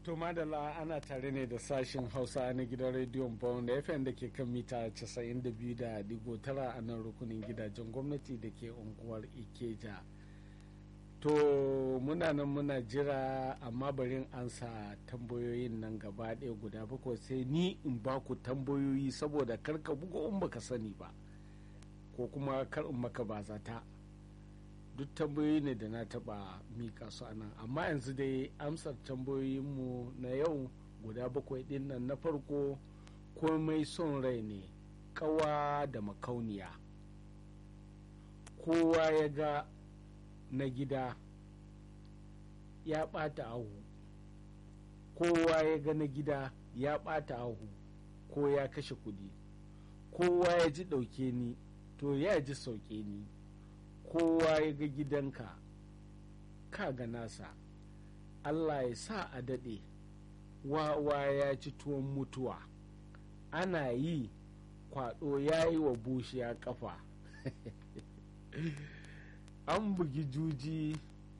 To madalla ana tare ne da sashen Hausa na gidan rediyon Bond FM da ke kan mita 92.9 a nan rukunin gidajen gwamnati da ke unguwar Ikeja. To muna nan muna jira amma barin ansa tambayoyin nan gaba ɗaya guda bakwai sai ni in ba ku tambayoyi saboda karka buga in baka sani ba ko kuma kar in maka ba zata. duk tambayoyi ne da na taba mika su a nan amma yanzu dai amsar tambayoyinmu na yau guda bakwai din nan na farko komai son rai ne kawa da makauniya kowa ya ga na gida ya ɓata ahu kowa ya ga na gida ya ɓata ahu ko ya kashe kudi kowa ya ji ɗauke ni to ya ji sauke ni kowa ya ga gidanka ka ga nasa allah ya sa a daɗe wawa ya ci tuwon mutuwa ana yi kwaɗo ya yi wa bushiya ƙafa an bugi juji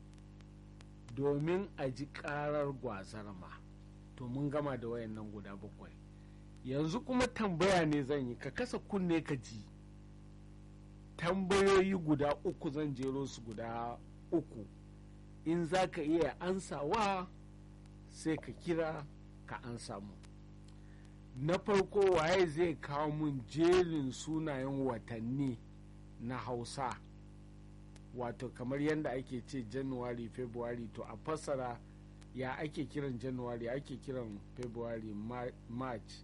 domin a ji ƙarar gwazarma to mun gama da wayannan guda bakwai yanzu kuma tambaya ne zan yi ka kasa kunne ka ji tambayoyi guda uku zan jero su guda uku in za ka iya ansawa sai ka kira ka ansa mu na farko waye zai kawo mun jerin sunayen watanni na hausa wato kamar yadda ake ce january february to a fassara ya ake kiran january ake kiran february march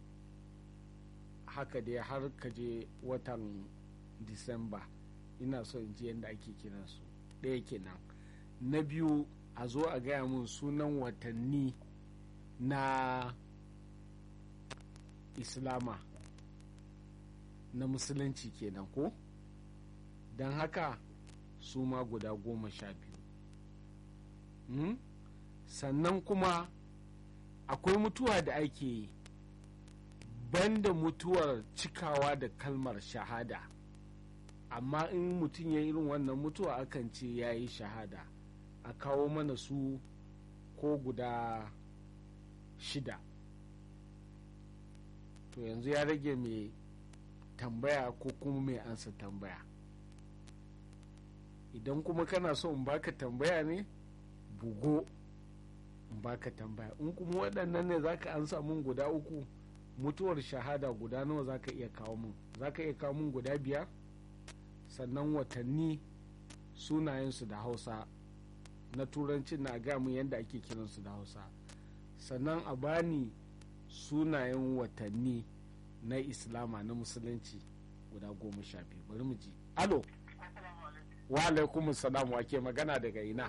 haka dai har ka je watan disamba ina so in ji yadda ake kiransu ɗaya kenan na biyu a zo a gaya mun sunan watanni na islama na musulunci kenan ko don haka su ma guda goma sha biyu hmm? sannan kuma akwai mutuwa da ake yi banda mutuwar cikawa da kalmar shahada amma in mutum ya irin wannan mutuwa akan ce ya yi shahada a kawo mana su ko guda shida to yanzu ya rage mai tambaya ko kuma mai ansa tambaya idan kuma kana so in baka tambaya ne bugo in baka tambaya in kuma waɗannan ne zaka ansa mun guda uku mutuwar shahada guda nawa zaka iya kawo mun zaka iya kawo mun guda biyar sannan watanni sunayensu da hausa na turanci na gamu yadda ake kiransu da hausa sannan a bani sunayen watanni na islama na musulunci guda goma sha biyu bari mu ji alo wa alaikum salam wa ke magana daga ina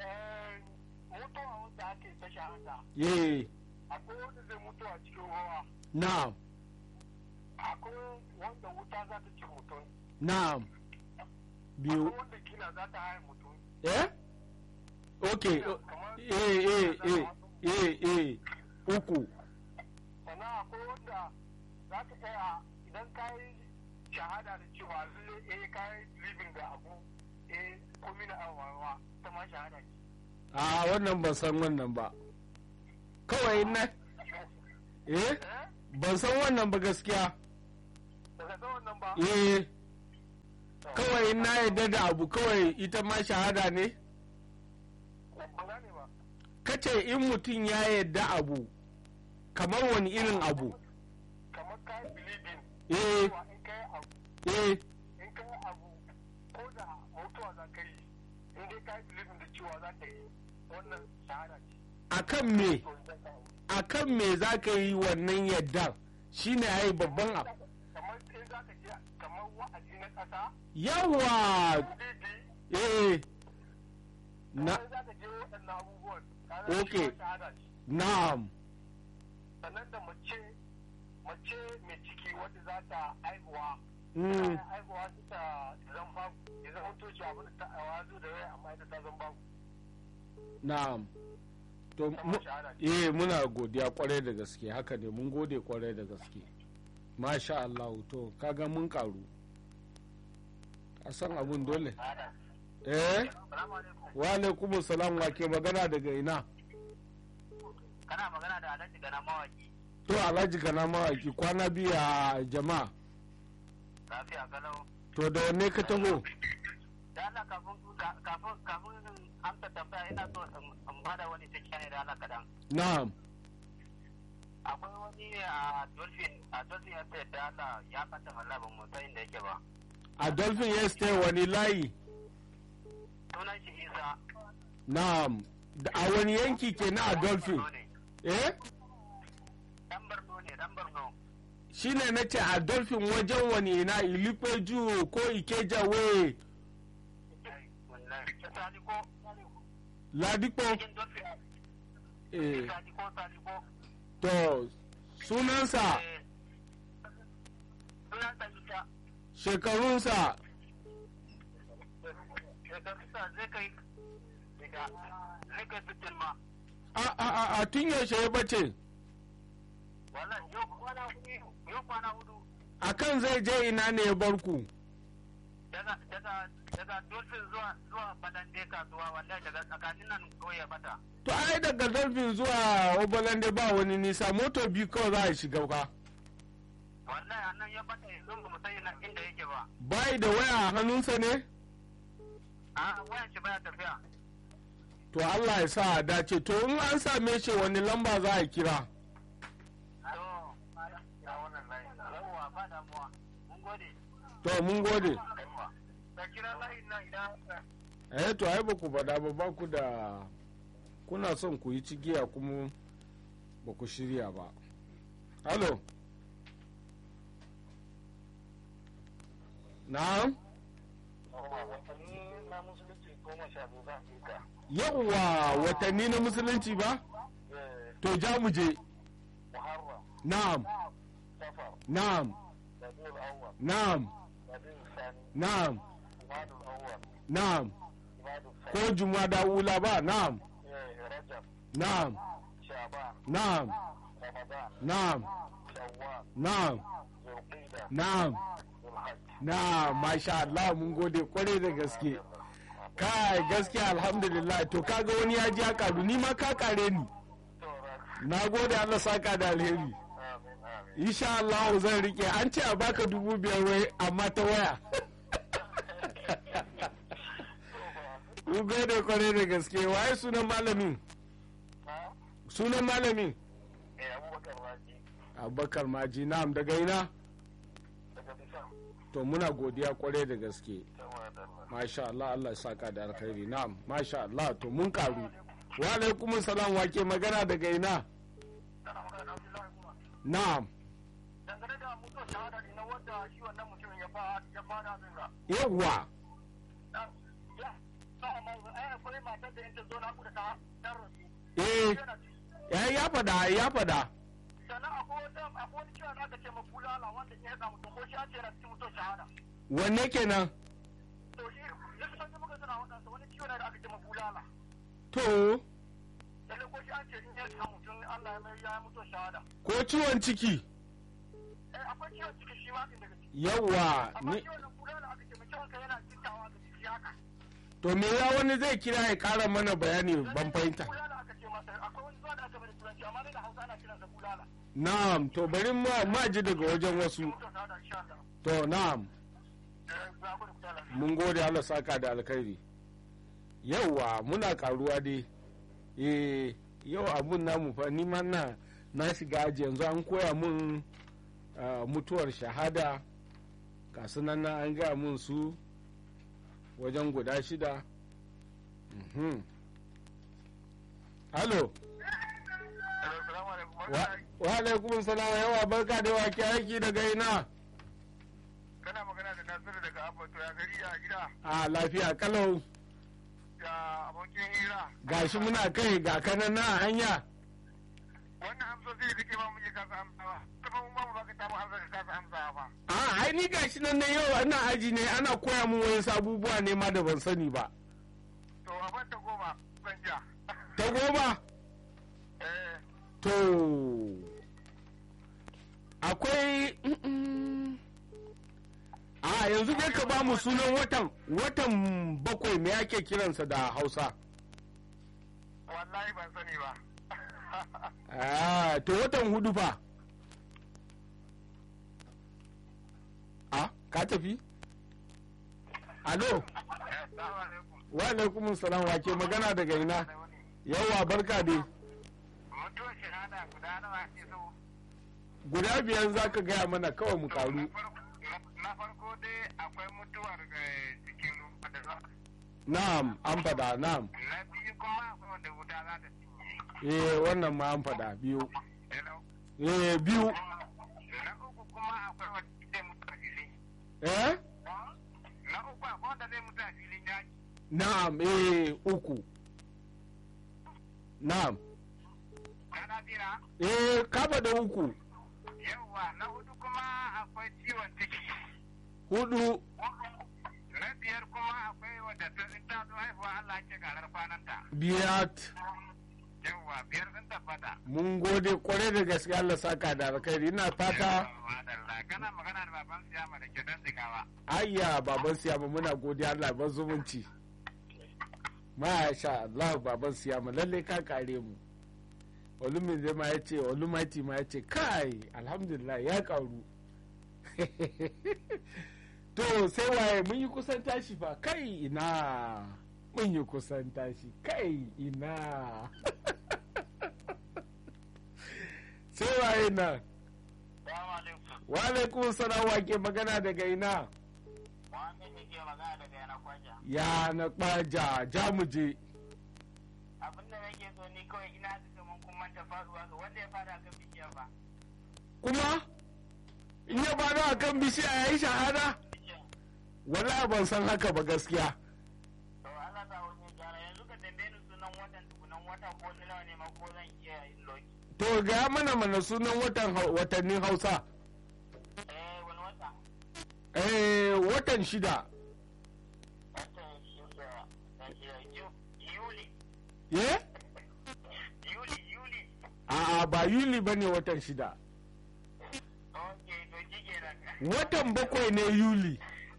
mutuwa wanda ake ta shahada ye akwai wanda zai mutu a cikin ruwa na'am akwai wanda wuta za ta ci mutum na'am biyu akwai wanda kila za ta haye mutum eh okay eh eh eh eh eh uku sannan akwai wanda za ta tsaya idan ka yi shahada da cewa zai eh ka yi living da abu eh komi na awawa ta ma shahada ce a wannan ban san wannan ba kawai na eh ban san wannan ba gaskiya daga ta wannan ba eh kawai na yadda da abu kawai ita ma shahada ne ban gane ba kace in mutum ya yadda abu kamar wani irin abu kamar ka yi believing eh cewa in ka yi abu eh in ka yi abu ko da mutuwa za ka yi in dai ka yi believing da cewa za ka yi wannan shahada ce akan me to idan ka yi akan me za ka yi wannan yadda shine ai babban abu kamar in za ka je kamar wa'azi na ƙasa yawa bibi eh na kamar za ka je waɗannan abubuwan kaga Okay. shi ma shahada ce na'am sannan da mace mace mai ciki wadda za ta haihuwa mm, tana haihuwa su ta zan babu ya zama toci abin da ta aiwa zo da rai amma ita ta zan babu na'am to mu- kamar shahada ce eh muna godiya kwarai da gaske haka ne mun gode kwarai da gaske masha Allah to kaga mun karu a san abun dole shahada eh salamu alaikum wa alaikum salam wa ke magana daga ina kana magana da alhaji gana mawaki to alhaji kana mawaki kwana biyu a jama'a lafiya kalau to da wanne ka taho da Allah kafin kafin kafin amsa tambaya ina so in bada wani take ne da Allah kadan na'am akwai wani a dolphin a dolphin ya ce da Allah ya kanta wallahi ban mu san inda yake ba a dolphin estate wani layi sunan shi Isa na'am Da- a wani yanki ke na a dolphin Borno ne. eh dan Borno ne dan Borno shine na ce a dolphin wajen wani na ilifeju ko ikeja we wallahi Saliko ladipo cikin dolphin eh Saliko Saliko to sunansa eh sunan sa Isa shekarunsa shekarunsa zai kai daga zai kai sittin ma a a a, a tun yaushe ya bace wallahi yau kwana hudu yau kwana hudu akan zai je ina ne ya barku daga daga daga dolphin zuwa zuwa badande kasuwa wallahi daga tsakanin nan kawai ya bata to ai daga dolphin zuwa obalande ba wani nisa moto biyu kawai za a shiga ka wallahi a nan ya bata yanzu ba mu san ina- inda yake ba bai da waya a hannunsa ne a wayan shi baya tafiya to Allah ya sa a dace to in an same shi wani lamba za a kira to ya wannan layi yawwa ba damuwa mun gode to mun gode yawwa da kira layin nan idan eh to ai ba ku faɗa ba ba ku da kuna son ku yi cigiya kuma ba ku shirya ba halo na'am watanni na musulunci goma sha biyu zan fika yawwa watanni na musulunci ba to ja mu je muharram na'am safar na'am rabiul awwal na'am rabiul sani na'am jumadul awwal na'am jumadul ko sani jumada ula ba na'am rajab na'am shaban na'am ramadan na'am shawwal na'am zulqa'da na'am zulhajj na masha Allah mun gode kwarai da gaske kai gaskiya alhamdulillah to kaga wani ya ji ya karu ni ma ka kare ni to rak na gode Allah saka da alheri amin amin insha Allah zan rike an ce a baka dubu biyar wai amma ta waya mun gode kwarai da gaske waye sunan malamin ha sunan malamin eh abubakar raji abubakar maji na'am daga ina daga bisa to muna godiya kwarai da gaske tawa da Allah masha Allah Allah ya saka da alkhairi na'am masha Allah to mun karu wa alaikum salam wake magana daga ina kana magana da Abdullahi kuma na'am dangane da mutuwar shahada ne na wanda shi wannan mutumin ya ba ya fada min ga yawwa ya sa amma ai akwai matar da yake zo na ku da ta ta rasu eh ya ya fada ya fada sannan akwai wata akwai wani ciwon da aka ce ma bulala wanda ya haɗa mutum ko shi an ce yana cikin mutuwar shahada wanne kenan to shi likitan da muka suna waɗansa wani ciwon da aka ce ma bulala to lalle ko shi an ce in ya haɗa mutum Allah ya mai ya mutuwar shahada ko ciwon ciki eh akwai ciwon ciki shi ma ɗin daga ciki yawwa amma ni ciwon nan bulala aka ce ma ciwon ka yana jittawa ga ciki haka to me ya wani zai kira ya kara mana bayani ban fahimta bulala aka ce masa akwai wani zuwa da aka bari turanci amma dai da hausa ana kiransa bulala na'am to bari ma ma ji daga wajen wasu mutuwar shahada insha Allah to na'am eh za ku da kuta lafiya mun gode Allah saka da alkhairi yauwa muna karuwa dai eh yau abun namu fa ni ma na na shiga aji yanzu an koya mun ah, mutuwar shahada ga sunan na an gaya mun su wajen guda shida Mhm. halo Assalamu alaikum. wa wa alaikum salam yawa barka da wake aiki daga ina Kana magana da Nasiru daga Abato ya gari ya gida a lafiya kalau ya abokin hira. gashi muna kai ga kanan na hanya Wannan amsoshi da kake ba mu je kasa amsawa. Kuma mun ba mu baka tabu amsa ka kasa amsawa ba. a ai ni gashi nan na yau ina aji ne ana koya mun wayan abubuwa ne ma da ban sani ba To a ban ta goma zan ja. ta goma Eh to akwai mm-mm. a yanzu dai ka ba mu sunan watan watan bakwai me ake kiransa da hausa wallahi ban sani ba. ah to watan hudu fa ah ka tafi alo wa alaikum salam wa ke magana daga ina yawa barka dai mutuwar shahada guda nawa ke so guda biyar za ka gaya mana kawai mu karu na farko dai akwai mutuwar cikin da na'am an fada na'am na biyu kuma akwai wanda wuta za ta cinye eh wannan ma an fada biyu Hello? eh biyu na uku kuma akwai wanda zai mutu a filin eh na uku akwai wanda zai mutu a filin yaki na'am eh uku na'am kana jira eh ka da uku yawwa na hudu kuma akwai ciwon ciki hudu na biyar kuma akwai wadda ta in ta zo haihuwa Allah ke garar kwananta biyat yawwa biyar sun tabbata mun gode kwarai da gaske Allah saka da alkhairi ina fata Madalla, kana magana da baban siyama da ke dan zigawa ayya baban siyama muna godiya Allah ban zumunci masha Allah baban siyama lalle ka kare mu olumin zai ma ya ce olumati ma ya ce kai alhamdulillah ya karu to sai waye mun yi kusan tashi fa kai ina mun yi kusan tashi kai ina sai waye nan Salamu alaikum. wa alaikum salam wa ke magana daga ina Muhammad ne ke magana daga yana kwaja. ya na kwaja jamuje Abin da nake so ni kawai ina da kaman kun manta faruwa ga wanda ya fara kan bishiyar ba. kuma in ya bada a kan bishiya ya yi shahada wallahi ban san haka ba gaskiya To Allah ta wani gyara yanzu ka tambaye ni sunan watan tukunan wata ko na nawa ne ma ko zan iya yin loki. to ga mana mana sunan watan hau- watannin hausa Eh wani wata? eh watan shida Watan shida. Watan shida. Ju- Yuli. ye Yuli Yuli. a'a ba yuli ba ne watan shida Ok to kike da. watan bakwai ne yuli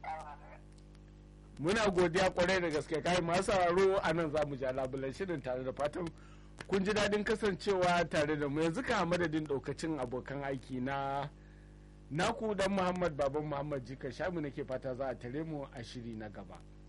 muna godiya kwarai da gaske kai masu sauraro a nan za mu ja labulan shirin tare da fatan kun ji daɗin kasancewa tare da mu yanzu ka madadin ɗaukacin abokan aiki na naku dan muhammad baban muhammad jika shamu nake fata za a tare mu a shiri na gaba